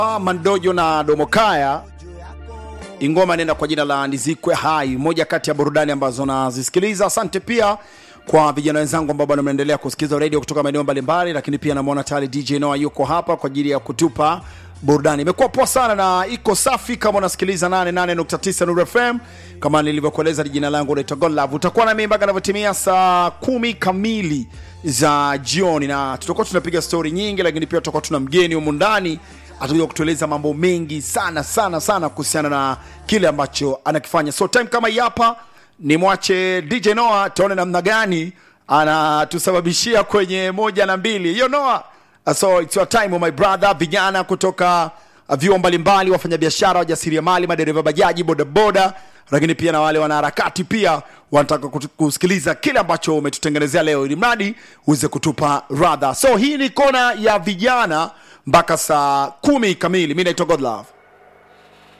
Mandojo na Domokaya, ingoma inaenda kwa jina la Nizikwe Hai, moja kati ya burudani ambazo nazisikiliza. Asante pia kwa vijana wenzangu ambao bado mnaendelea kusikiliza radio kutoka maeneo mbalimbali, lakini pia namwona tayari DJ Noah yuko hapa kwa ajili ya kutupa burudani. Imekuwa poa sana na iko safi. Kama unasikiliza 88.9 Nuru FM, kama nilivyokueleza, jina langu naitwa Godlove. Utakuwa na mimi mpaka inavyotimia saa kumi kamili za jioni, na tutakuwa tunapiga stori nyingi, lakini pia tutakuwa tuna mgeni humu ndani atakuja kutueleza mambo mengi sana sana sana kuhusiana na kile ambacho anakifanya. So time kama hii hapa, nimwache DJ Noah tuone namna gani anatusababishia kwenye moja na mbili. Hiyo Noah, so it's your time my brother. Vijana kutoka vyuo mbalimbali, wafanyabiashara, wajasiriamali, madereva bajaji, bodaboda, lakini pia na wale wanaharakati pia wanataka kutu- kusikiliza kile ambacho umetutengenezea leo, ili mradi uweze kutupa radha. So hii ni kona ya vijana mpaka saa kumi kamili. Mi naitwa Godlove.